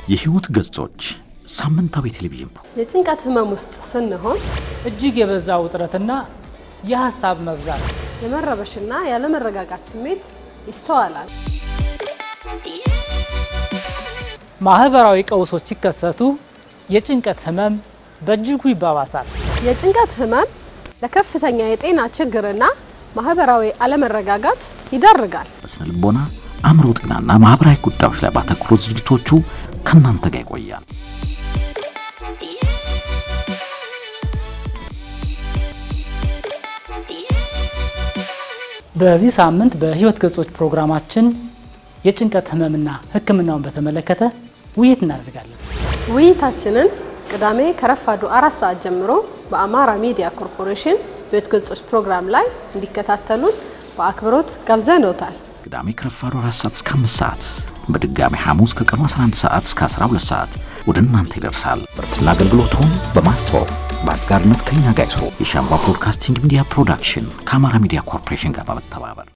የህይወት ገጾች ሳምንታዊ ቴሌቪዥን ፕሮግራም የጭንቀት ህመም ውስጥ ስንሆን እጅግ የበዛ ውጥረትና የሀሳብ መብዛት የመረበሽና ያለመረጋጋት ስሜት ይስተዋላል። ማህበራዊ ቀውሶች ሲከሰቱ የጭንቀት ህመም በእጅጉ ይባባሳል። የጭንቀት ህመም ለከፍተኛ የጤና ችግርና ማህበራዊ አለመረጋጋት ይዳርጋል። በስነ ልቦና፣ አእምሮ ጤናና ማህበራዊ ጉዳዮች ላይ ባተኮሩት ዝግጅቶቹ ከእናንተ ጋር ይቆያል። በዚህ ሳምንት በህይወት ገጾች ፕሮግራማችን የጭንቀት ህመምና ሕክምናውን በተመለከተ ውይይት እናደርጋለን። ውይይታችንን ቅዳሜ ከረፋዱ አራት ሰዓት ጀምሮ በአማራ ሚዲያ ኮርፖሬሽን በህይወት ገጾች ፕሮግራም ላይ እንዲከታተሉን በአክብሮት ጋብዘንዎታል። ቅዳሜ ከረፋዱ አራት ሰዓት እስከ አምስት ሰዓት በድጋሚ ሐሙስ ከቀኑ 11 ሰዓት እስከ 12 ሰዓት ወደ እናንተ ይደርሳል። ምርትና አገልግሎቱን በማስተዋወቅ በአጋርነት ከኛ ጋር ይስሩ። የሻምባ ብሮድካስቲንግ ሚዲያ ፕሮዳክሽን ከአማራ ሚዲያ ኮርፖሬሽን ጋር በመተባበር